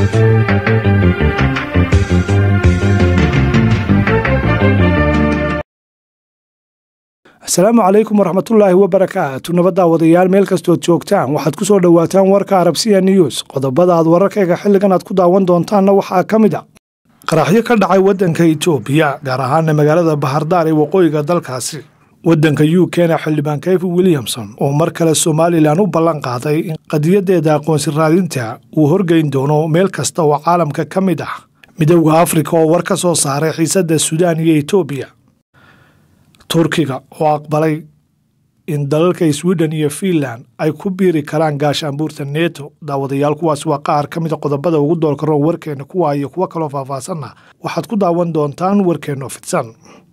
asalaamu calaykum waraxmatullaahi wabarakaatu nabaddaa wadayaal meel kastood joogtaan waxaad ku soo dhowaataan warka arabsiya news qodobada aad wararkayga xilligan aad ku daawan doontaanna waxaa ka mid a qaraxyo ka dhacay waddanka itoobiya gaar ahaana magaalada bahardaar ee waqooyiga dalkaasi waddanka u kena xildhibaan kayfi williamson oo mar kale somalilan u ballan qaaday in qadiyadeeda aqoonsi raadinta uu horgeyn doono meel kasta oo caalamka ka mid ah midowda afrika oo war ka soo saaray xiisadda suudaan iyo etoobiya turkiga oo aqbalay in dalalka swiden iyo fiinland ay ku biiri karaan gaashaanbuurta neto daawadayaal kuwaas waa qaar ka mida qodobada ugu doolka roon warkeenna kuwa iyo kuwo kaloo faahfaahsanna waxaad ku daawan doontaan warkeenno fidsan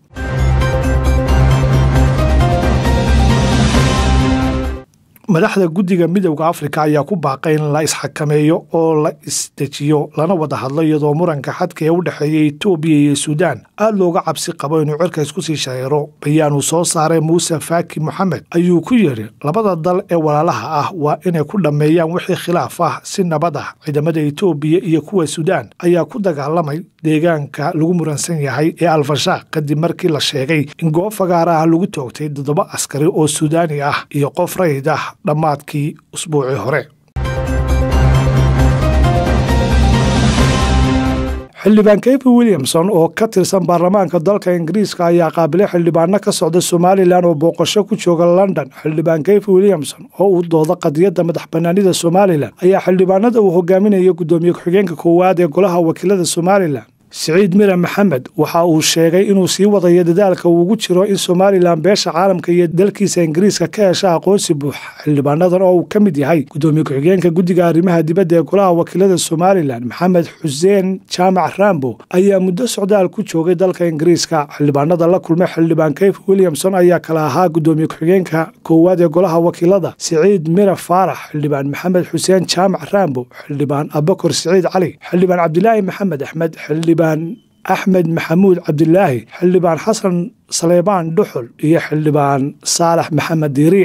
madaxda guddiga midowda afrika ayaa ku baaqay in la isxakameeyo oo la isdejiyo lana wada hadlo iyadoo muranka xadka ee u dhexeeya etoobiya iyo suudaan aad looga cabsi qabo inuu cirka isku sii shareero bayaan uu soo saaray muuse faaki moxamed ayuu ku yidhi labada dal ee walaalaha ah waa inay ku dhammeeyaan wixii khilaaf ah si nabad ah ciidamada etoobiya iyo kuwa suudaan ayaa ku dagaalamay deegaanka lagu muransan yahay ee alfashaaq kadib markii la sheegay in goob fagaara ah lagu toogtay toddoba askari oo suudaani ah iyo qof rayid ah dhammaadkii usbuucii hore xildhibaan kayfi williamson oo ka tirsan baarlamaanka dalka ingiriiska ayaa qaabilay xildhibaano ka socda somalilan oo booqasho ku jooga london xildhibaan kayfi williamson oo uu dooda qadiyadda madax bannaanida somalilan ayaa xildhibaanada uu hogaaminaya guddoomiye ku-xigeenka koowaad ee golaha wakiilada somalilan siciid mira maxamed waxa uu sheegay inuu sii wadayo dadaalka uu ugu jiro in somalilan beesha caalamka iyo dalkiisa ingiriiska ka hesha aqoonsi buux xildhibaanadan oo uu ka mid yahay guddoomiye ku-xigeenka guddiga arrimaha dibadda ee golaha wakiilada somalilan maxamed xuseen jaamac rambo ayaa muddo socdaal ku joogay dalka ingiriiska xildhibaanada la kulmay xildhibaan kayf williamson ayaa kala ahaa guddoomiye ku-xigeenka koowaad ee golaha wakiilada siciid mira faarax xildhibaan maxamed xuseen jaamac rambo xildhibaan abakor siciid cali xildhibaan cabdilaahi maxamed axmed xildhibaan axmed maxamuud cabdilaahi xildhibaan xasan saleybaan dhuxul iyo xildhibaan saalax maxamed diiriic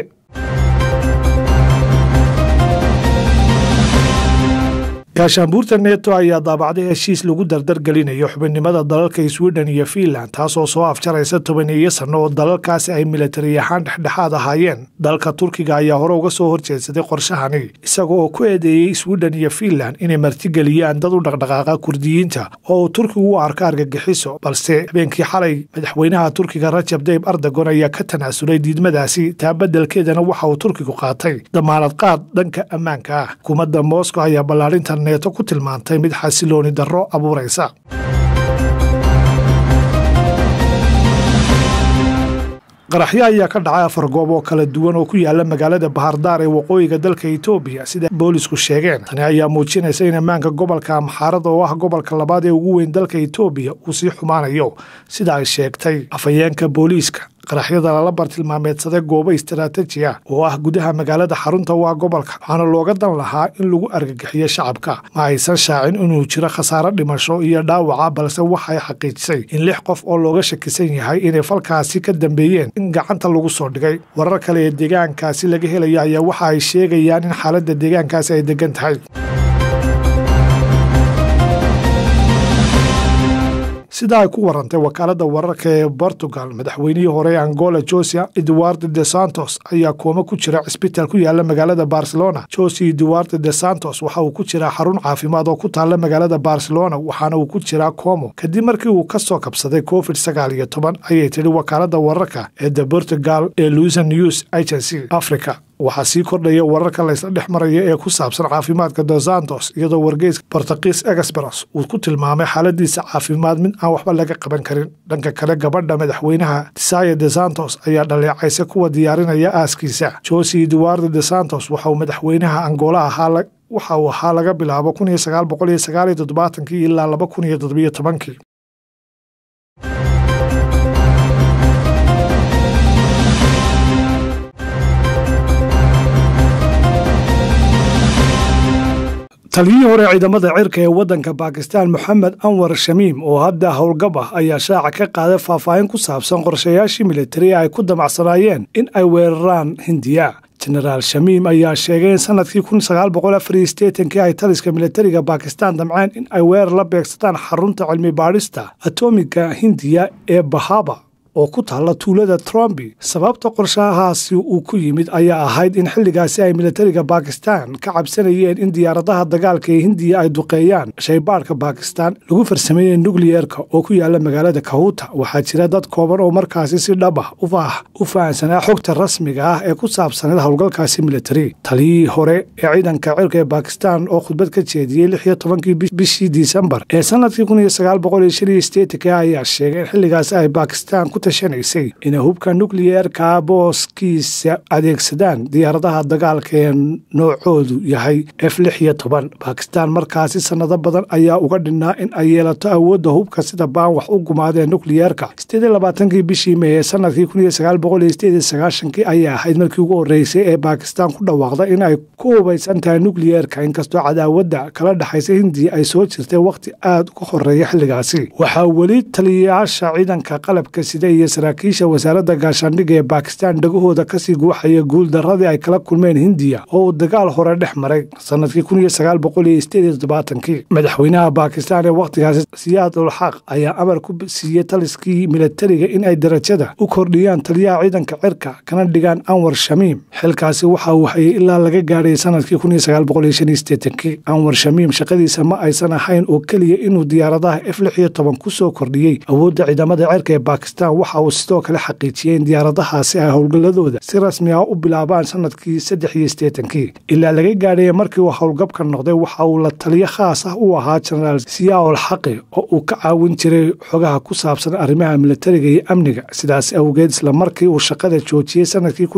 gaashaanbuurta neto ayaa daabacday heshiis lagu dardargelinayo xubinimada dalalka swiden iyo fiinland taasoo soo afjaraysa tobaneeyo sanno oo dalalkaasi ay milatari ahaan dhexdhexaad ahaayeen dalka turkiga ayaa hore uga soo horjeedsaday qorshahani isaga oo ku eedeeyey swiden iyo fiinland inay martigeliyaan dad u dhaqdhaqaaqa kurdiyiinta oo uu turkigu u arka argagixiso balse habeenkii xalay madaxweynaha turkiga rajab dayb ardagon ayaa ka tanaasulay diidmadaasi taa beddelkeedana waxa uu turkigu qaatay damaanad qaad dhanka ammaanka ah xukuumadda moscow ayaa ballaarinta neeto ku tilmaantay mid xasilooni darro abuuraysa qaraxyo ayaa ka dhacay afar goob oo kala duwan oo ku yaala magaalada bahardaar ee waqooyiga dalka etoobiya sida boolisku sheegeen tani ayaa muujinaysa in ammaanka gobolka amxaarada oo ah gobolka labaad ee ugu weyn dalka etoobiya uu sii xumaanayo sida ay sheegtay afhayeenka booliiska qaraxyada lala bartilmaameedsaday goobo istaraatiiji ah oo ah gudaha magaalada xarunta u ah gobolka waxaana looga dan lahaa in lagu argagixiyo shacabka ma aysan shaacin inuu jiro khasaaro dhimasho iyo dhaawaca balse waxay xaqiijisay in lix qof oo looga shakisan yahay inay falkaasi ka dambeeyeen in gacanta lagu soo dhigay warar kale ee deegaankaasi laga helayo ayaa waxa ay sheegayaan in xaaladda deegaankaasi ay degan tahay sida ay ku warantay wakaaladda wararka ee portugal madaxweynihii hore ee angola josia eduardo de santos ayaa kooma ku jira cisbitaal ku yaala magaalada barcelona josi eduardo de santos waxa uu ku jiraa xarun caafimaad oo ku taalla magaalada barcelona waxaana uu ku jiraa como kadib markii uu ka soo kabsaday covid sagaal iyo toban ayay tidhi wakaaladda wararka ee the portugal ee luisa news agency africa waxaa sii kordhaya wararka laysla dhex maraya ee ku saabsan caafimaadka dos santos iyadoo wargeyska bortugiis exbros uu ku tilmaamay xaaladiisa caafimaad mid aan waxba laga qaban karin dhanka kale gabadha madaxweynaha tisaya de santos ayaa dhaleecaysa kuwa diyaarinaya aaskiisa josi eduardo de santos waxauu madaxweynaha angola ahaa waxa uu ahaa laga bilaabo kun iyo sagaal boqol iyo sagaal iyo toddobaatankii ilaa laba kun iyo toddobiyo tobankii taliyihii hore ciidamada cirka ee waddanka baakistaan moxamed anwar shamiim oo hadda howlgab ah ayaa shaaca ka qaaday faahfaahin ku saabsan qorshayaashii militari ay ku damacsanaayeen in ay weeraraan hindiya jenaraal shamiim ayaa sheegay in sanadkii kii ay taliska militariga bakistan damceen in ay weerar la beegsadaan xarunta cilmi baadhista atomiga hindiya ee bahaba oo ku taalla tuulada trombi sababta qorshahaasi uu ku yimid ayaa ahayd in xilligaasi ay militariga bakistan ka cabsanayeen in diyaaradaha dagaalka ee hindiya ay duqeeyaan shaybaadhka bakistan lagu farsameeyey nukliyeerka oo ku yaala magaalada kahuta waxaa jira dad kooban oo markaasi si dhab ah u fahansanaa xogta rasmiga ah ee ku saabsaneed howlgalkaasi militari taliyihii hore ee ciidanka cirka ee bakistan oo khudbad ka jeediyey lix iyo tobankii bishii disembar ee sanadkii ayaa sheegay in xilligaasi ay bakistan ku tashanaysay inay hubka nukliyeerka booskiisa adeegsadaan diyaaradaha dagaalka ee noocoodu yahay f lix iyo toban bakistan markaasi sanado badan ayaa uga dhinnaa in ay yeelato awoodda hubka sida baan wax u gumaadeen nukliyeerka sideed labaatankii bishii mey ee sanadkii kun iyo sagaal boqol iyo sideed iyo sagaashankii ayaa ahayd markii ugu horreysay ee bakistan ku dhawaaqda in ay ku hubaysan tahay nukliyeerka inkastoo cadaawadda kala dhexaysa hindiya ay soo jirtay wakhti aad uga horeeya xilligaasi waxaa weli taliyayaasha ciidanka qalabka sida iyo saraakiisha wasaaradda gaashaandhigga ee bakistan dhagahooda kasii guuxaya guuldaradii ay kala kulmeen hindiya oo uu dagaal hore dhex maray sanadkii madaxweynaha bakistan ee wakhtigaasi siyaad ulxaq ayaa amar ku siiyey taliskii militariga in ay darajada u kordhiyaan taliyaha ciidanka cirka kana dhigaan anwar shamiim xilkaasi waxa uu hayay ilaa laga gaadhay sanadkii anwar shamiim shaqadiisa ma aysan ahayn oo keliya inuu diyaaradaha f lix iyo toban ku soo kordhiyey awoodda ciidamada cirka ee bakistan waxa uu sidoo kale xaqiijiyey in diyaaradahaasi ay howlgalladooda si rasmi ah u bilaabaan sanadkii saddex iyo sideetankii ilaa laga gaadhaya markii uu howlgabka noqday waxa uu la taliyo khaas ah u ahaa jenaraal siyaol xaqi oo uu ka caawin jiray xogaha ku saabsan arrimaha militariga iyo amniga sidaas awgeed isla markii uu shaqada joojiyey sanadkii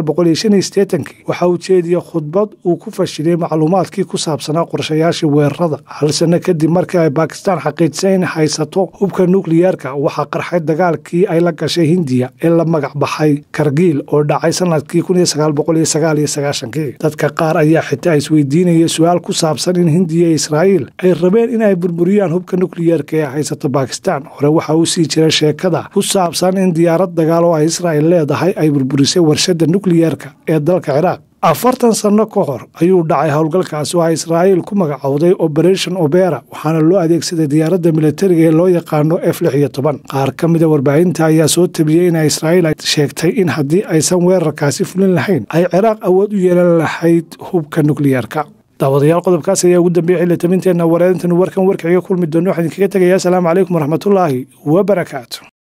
waxa uu jeediyey khudbad uu ku fashiliyey macluumaadkii ku saabsanaa qorshayaashii weerarada hal sanno kadib markii ay bakistan xaqiijisay in haysato hubka nukliyeerka waxaa qarxay dagaalkii ay la gashay hindiya ee la magac baxay kargiil oo dhacay sanadkii dadka qaar ayaa xitaa isweydiinaya su-aal ku saabsan in hindiya iyo israa'iil ay rabeen in ay burburiyaan hubka nukliyeerka ee haysato bakistan hore waxa uu sii jira sheekada ku saabsan in diyaarad dagaal oo ay israa'il leedahay ay burburisay warshadda nukliyeerka ee dalka ciraaq afartan sanno ka hor ayuu dhacay howlgalkaasi oo ay israa'iil ku magacowday operation obera waxaana loo adeegsaday diyaaradda militariga ee loo yaqaano f lix iyo toban qaar ka mida warbaahinta ayaa soo tabiyey in israa'iil ay sheegtay in haddii aysan weerarkaasi fulin lahayn ay ciraaq awood u yeelan lahayd hubka nukliyeerka daawadayaal qodobkaas ayaa ugu dambeeyey xilli tabinteenna wareedintan warkan warkaciga kulmi doona waxaan idinkaga tegayaa asalaamu calaykum waraxmatullaahi wabarakaatu